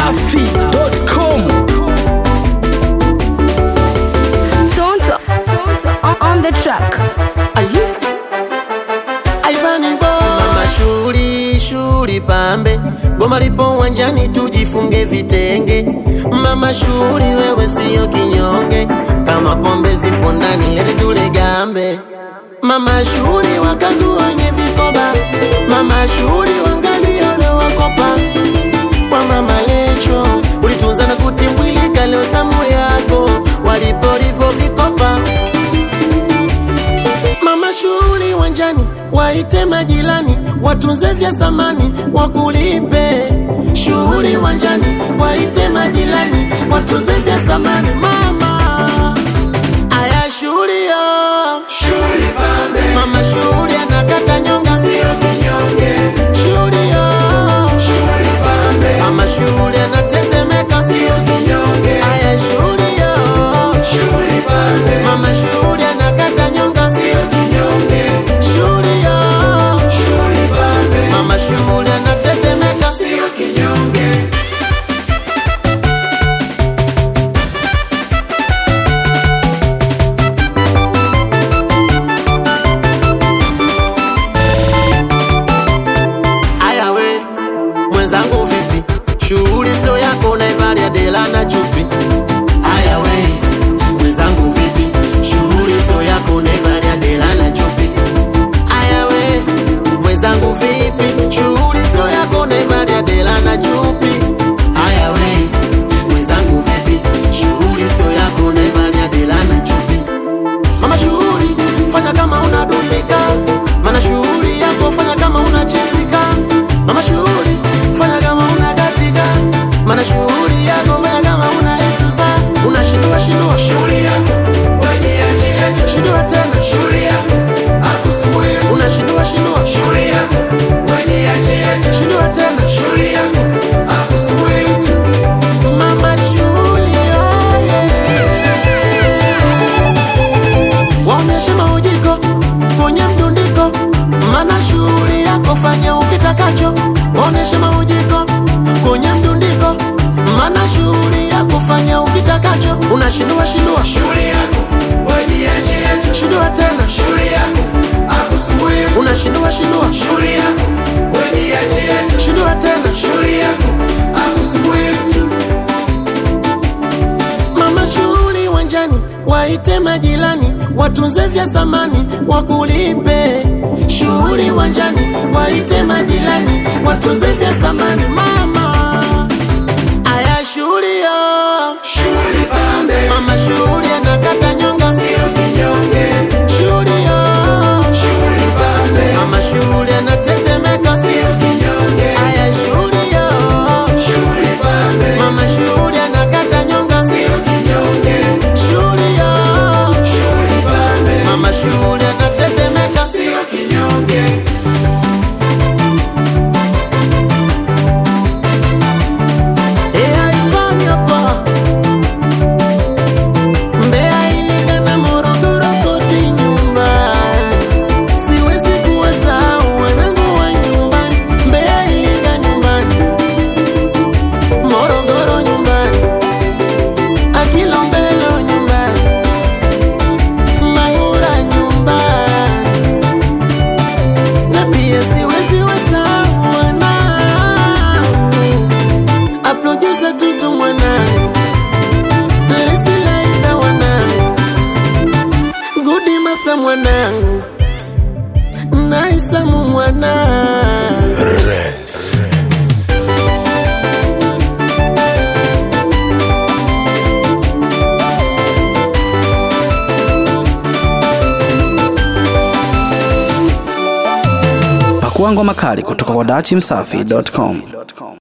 dachimsafi.com Tonto, Tonto on, on the track. Aye. Aivani bo mama shuli shuli pambe goma lipo uwanjani tujifunge vitenge mama shuli wewe siyo kinyonge kama pombe zipo ndani lete tule gambe mama shuli wakagu wenye vikoba mama shuli wangaliole wakopa kwa mama lecho ulitunza na kutimbwilika leo zamu yako walipolivo vikopa mama shughuli wanjani waite majirani watunze vya samani wakulipe shughuli wanjani waite majirani watunze vya samani mama aya shughuli yo mama shughuli anakata nyonga shughuli yo mama shughuli anatetemeka aya shughuli yo mama shughuli anakata nyonga shughuli yo mama shughuli anatetemeka aya we mwenzangu vipi shughuli sio yako naivalia dela na chupi aya we mwenzangu vipi shughuli sio yako naivalia dela na chupi aya we mwenzangu vipi shughuli sio yako naivalia dela na chupi aya we mwenzangu vipi shughuli sio yako naivalia dela na chupi mama shughuli fanya kama unadumika mana shughuli yako fanya kama unachezika mama shughuli fanya kama unakatika mana shughuli yako fanya kama unaisusa unashindua shindua shindua tena unashindua shindua shindua tena mama shughuli oye waonyeshe maujiko kwenye mdundiko mana shughuli yako fanya ukitakacho waonyeshe maujiko kwenye mdundiko mana shughuli yako fanya ukitakacho unashindua shindua shindua tena unashindua shindua shindua tena mama shughuli wanjani waite majirani watunze vya samani wakulipe shughuli wanjani waite majirani watunze vya samani mama aya shughuli yo mama shughuli anakata nyonga shughuli yo mama shughuli anatetemeka aya shughuli yo mama shughuli anakata nyonga shughuli yo mama shughuli anatetemeka Ea ifani hapa Mbeya Iringa na Morogoro kote nyumbani siwezi kuwasahau wanangu wa nyumbani Mbeya Iringa nyumbani Morogoro nyumbani Akilombelo nyumbani Mang'ura nyumbani na pia siwezi wasahau wanangu Aplodiza tutu mwanangu Lesilaiza wanangu Gudi masa mwanangu Naisamu mwanangu pakua ngoma kali kutoka kwa dachimsafi.com